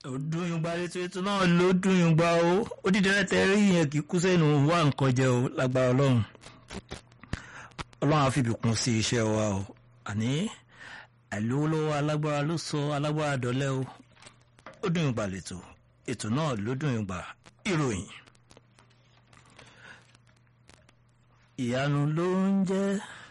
dùnyùngbà létò ètò náà ló dùnyùngbà o ó dídẹ rẹtẹ rí yẹn kì í kú sẹ́nu wá nǹkan jẹ o lágbára ọlọ́run ọlọ́run á fìbí kún sí iṣẹ́ wa o àní àìlówólọ́wọ́ alágbára ló sọ alágbára dọ́lẹ́ o ó dùnyùngbà létò ètò náà ló dùnyùngbà ìròyìn ìyanu ló ń jẹ́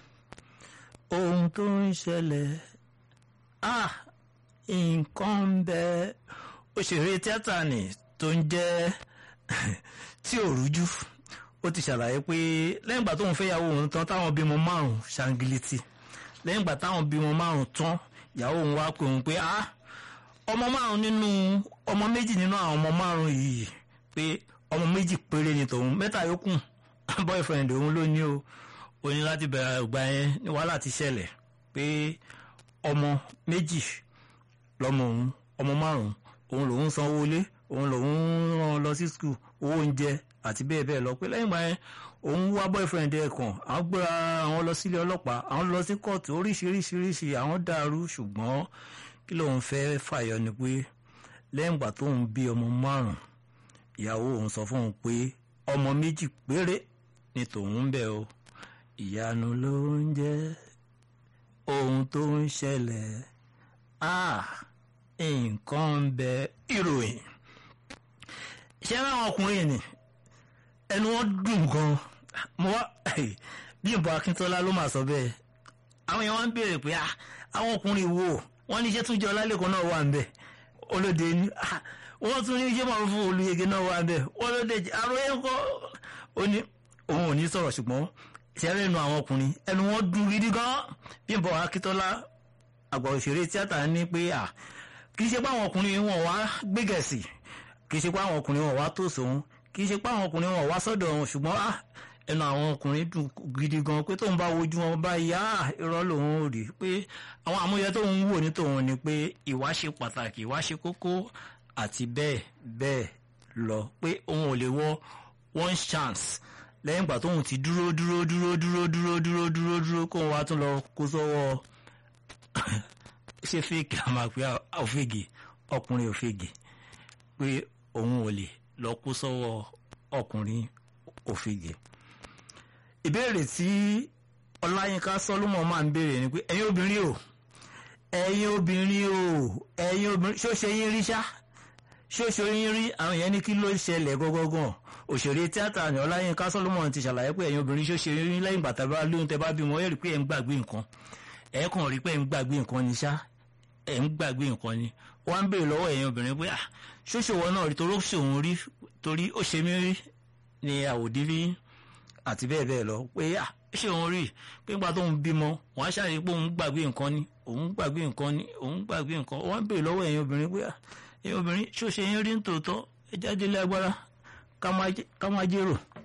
ohun tó ń ṣẹlẹ̀ ah nǹkan ń bẹ òṣèré tíátà ni tó ń jẹ́ tí ò rújú ó ti ṣàlàyé pé lẹ́yìn ìgbà tóun fẹ́yàwó òun tán táwọn bímọ márùn ṣàǹgìlìtì lẹ́yìn ìgbà táwọn bímọ márùn tán ìyàwó òun wá pé òun pé ah ọmọ márùn nínú ọmọ méjì nínú àwọn ọmọ márùn yìí pé ọmọ méjì péré ni tòun mẹ́ta yòókù boyfriend òun ló ní o ó ní láti bẹ̀rẹ̀ ìgbà yẹn ní wàhálà ti ṣẹlẹ̀ pé ọmọ méjì lọmọ òun ọmọ márùn òun lòun sanwó ilé òun lòun rán lọ sí skul owó oúnjẹ àti bẹ́ẹ̀ bẹ́ẹ̀ lọ pé lẹ́yìn ìgbà yẹn òun wá boyfriend ẹ̀ kàn àwọn gbéra àwọn lọ sílé ọlọ́pàá àwọn lọ sí kóòtù oríṣiríṣiríṣi àwọn dàrú ṣùgbọ́n kí lòun fẹ́ fàyọ ni pé lẹ́yìn ìgbà tóun bí ọmọ márùn ìyàwó òun sọ fún òun pé ọmọ méjì péré ni tòun ń bẹ o ìyanu ló ń jẹ́ ohun tó ń ṣẹlẹ̀ ah nǹkan ń bẹ ìròyìn ṣé láwọn ọkùnrin ni ẹnu wọn dùn gan mo wá Bímbọ́ Akíntọ́lá ló máa sọ bẹ́ẹ̀ àwọn èèyàn wọn ń béèrè pé àwọn ọkùnrin wo wọn ní iṣẹ́ tún jẹ́ ọlálẹ́kọ̀ọ́ náà wà ń bẹ̀ olóde ní wọ́n tún ní iṣẹ́ máa fún olùyege náà wà ń bẹ̀ olóde àròyé ńkọ́ ó ní òun ò ní sọ̀rọ̀ ṣùgbọ́n ìṣẹ́rẹ́ ẹnu àwọn ọkùnrin ẹnu wọn dùn gidi gan Bímbọ́ Akíntọ́lá àgbà òṣèré tíátà ní pé à kì í ṣe pé àwọn ọkùnrin wọn wá gbégẹ̀sì kì í ṣe pé àwọn ọkùnrin wọn wá tó sòun kì í ṣe pé àwọn ọkùnrin wọn wá sọ́dọ̀ wọn ṣùgbọ́n à ẹnu àwọn ọkùnrin dùn gidi gan pé tóun bá wojú wọn bá yá irọ́ lòun ò rí pé àwọn àmúyẹ tóun wò ní tòun ni pé ìwà ṣe pàtàkì ìwà ṣe kókó àti bẹ́ẹ̀ bẹ́ẹ̀ lọ pé òun ò lè wọ one chance lẹ́yìn ìgbà tóun ti dúró dúró dúró dúró dúró dúró dúró dúró kóun wá tún lọ kó sọ́wọ́ ṣe fèkì àmàpé òfègè ọkùnrin òfègè pé òun ò lè lọ kó sọ́wọ́ ọkùnrin òfègè. ìbéèrè tí ọláyínká sọlúmọ máa ń béèrè ni pé ẹ̀yin obìnrin o ẹ̀yin obìnrin o ẹ̀yin obìnrin ṣó ṣe yín rí ṣá ṣó ṣe yín rí àwọn yẹn ní kí ló ṣẹlẹ̀ gọ́gọ́gàn òṣèré tíátà ní ọláyínká sọlúmọ ti ṣàlàyé pé ẹ̀yin obìnrin ṣó ṣe yín rí lẹ́yìn bàtà bá lóyún tẹ bá bímọ ẹ rí pé ẹ̀ ń gbàgbé nǹkan ẹ̀ kàn rí pé ẹ̀ ń gbàgbé nǹkan ni ṣá ẹ̀ ń gbàgbé nǹkan ni wọ́n á ń béèrè lọ́wọ́ ẹ̀yin obìnrin pé ṣóṣòwò náà rí torí ó ṣòun rí torí ó ṣe mí rí ni àwòdí rí àti bẹ́ẹ̀ bẹ́ẹ̀ lọ pé ṣé òun rí pé nígbà tó ń bímọ wọ́n á ṣàrí pé òun gbàgbé nǹkan ni òun gbàgbé nǹkan ni òun gbàgbé nǹkan wọ́n á ń béèrè lọ́wọ́ ẹ̀yin obìnrin pé ẹ̀yin obìnrin ṣó ṣe yín rí nítòótọ́ ẹ jáde lé agbára ká má jèrò